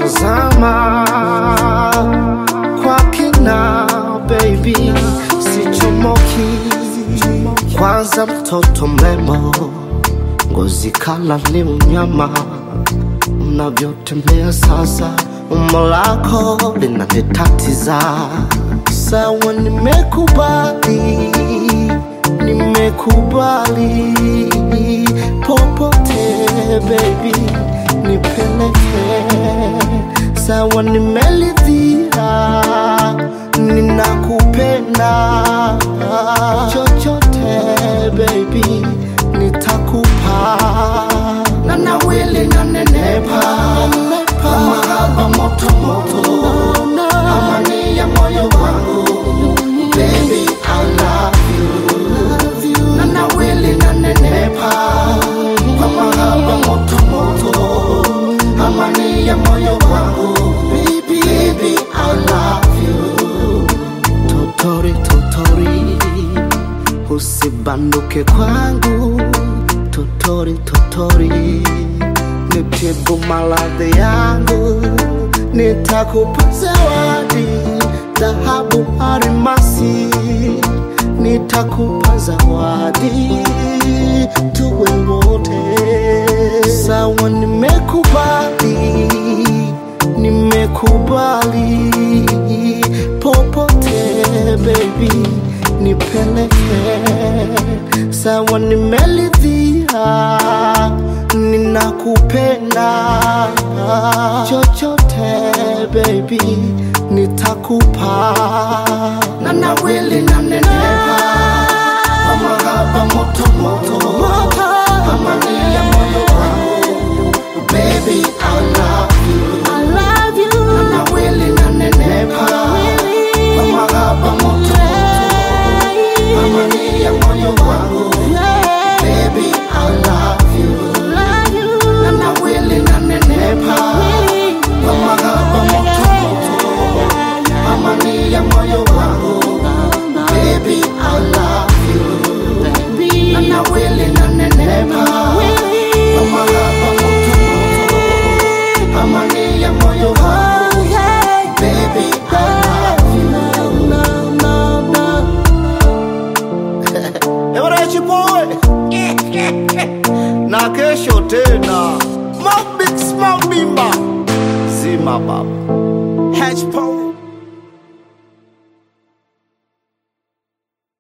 nazama kwa kina baby, sichomoki. Kwanza mtoto mrembo, ngozi kala ni unyama, unavyotembea sasa, umbo lako linanitatiza. Sawa, nimekubali, nimekubali, popote baby, nipeleke. Sawa, nimelidhia, ninakupenda, chochote baby, nitakupa na nawili na nenepa kama haba moto moto, amani ya moyo wangu baby, I love you na nawili na nenepa kama haba moto moto, amani ya moyo wangu baby, baby, I love you totori totori usibanduke kwangu totori totori nitibu maradhi yangu nitakupa zawadi dhahabu arimasi nitakupa zawadi tuwe wote sawa nimekubali nimekubali popote baby nipeleke sawa nimelidhia ninakupenda chochote baby nitakupa na nawili na nenepa kama haba moto moto amani ya moyo wangu baby I love you I love you. na nawili na nenepa kama haba moto moto amani ya moyo wangu baby I love you Love you. na nawili na nenepa kama haba moto moto amani ya moyo wangu baby I love you Baby. na nawili na nenepa kama haba moto moto amani ya moyo wangu baby I love you Ewarechi boy na kesho tena Mabix Mabimba Zima baba Hatch